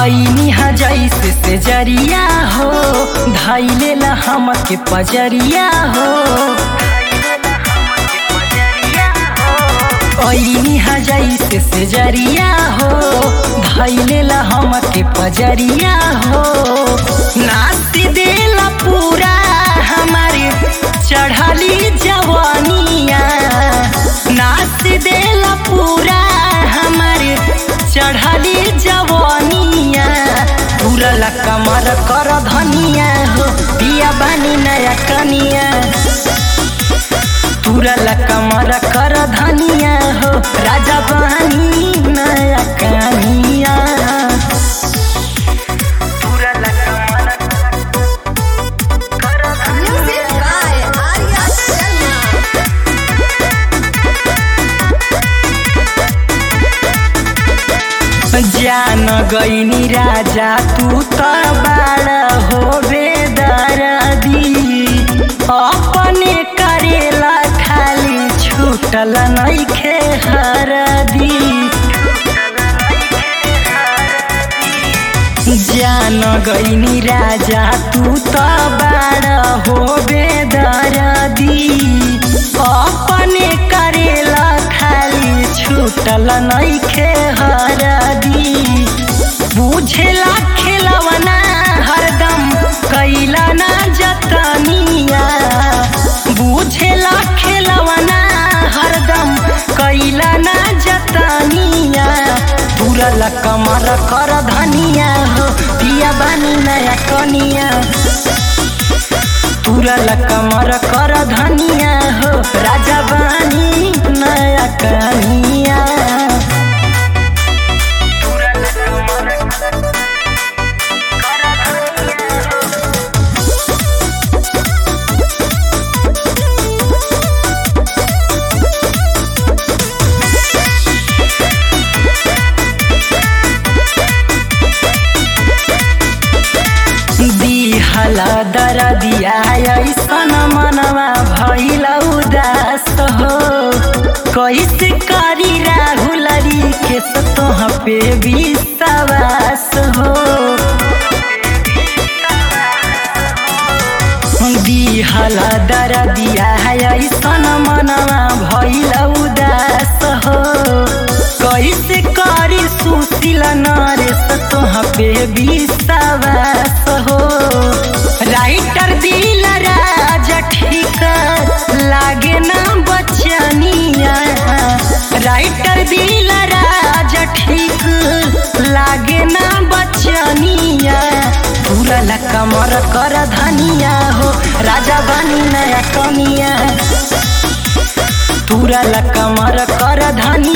ऐनी हा जैसे से जरिया हो धैले ला हमके पजरिया हो ऐनी हा जैसे से जरिया हो धैले ला हमके पजरिया हो नाच देला पूरा हमारे चढ़ली जवानिया नाच देला पूरा हमारे चढ़ली जवानिया पूरा ला कमर कर धनिया हो पिया बानी नया कनिया पूरा ला कमर कर धनिया हो राजा बानी नया कनिया पूरा ला कमर कर Music by Arya Sharma. जान गईनी राजा तू त बाड़ हो बेदरदी अपने करेला खाली छूटल नइखे हरदी जान गईनी राजा तू त बाड़ हो बेदरदी अपने करेला खाली छूटल नइखे हरदी बुझेला खेलवना हरदम कैला ना जतनिया बुझेला खेलवना हरदम कैला ना जतनिया पूरा ला कमर कर धनिया हो पिया बानी नया कनिया पूरा ला कमर कर धनिया हो राजा बानी नया कनिया पूरा ला कमर कर धनिया हो दिहला दर दिया ऐसन मनवा भइल उदास हो कैसे करी राहुलरी के तोह पे विश्वास हो दिहला दर दिया ऐसन मनवा भइल उदास हो कैसे करी सुशील नरेश तोह पे विश्वास हो राइटर दिल राज ठीक लागे ना बचनिया राइटर दिल राज ठीक लागे ना बचनिया पूरा ला कमर कर धनिया हो राजा बानी नया कनिया पूरा ला कमर कर धनिया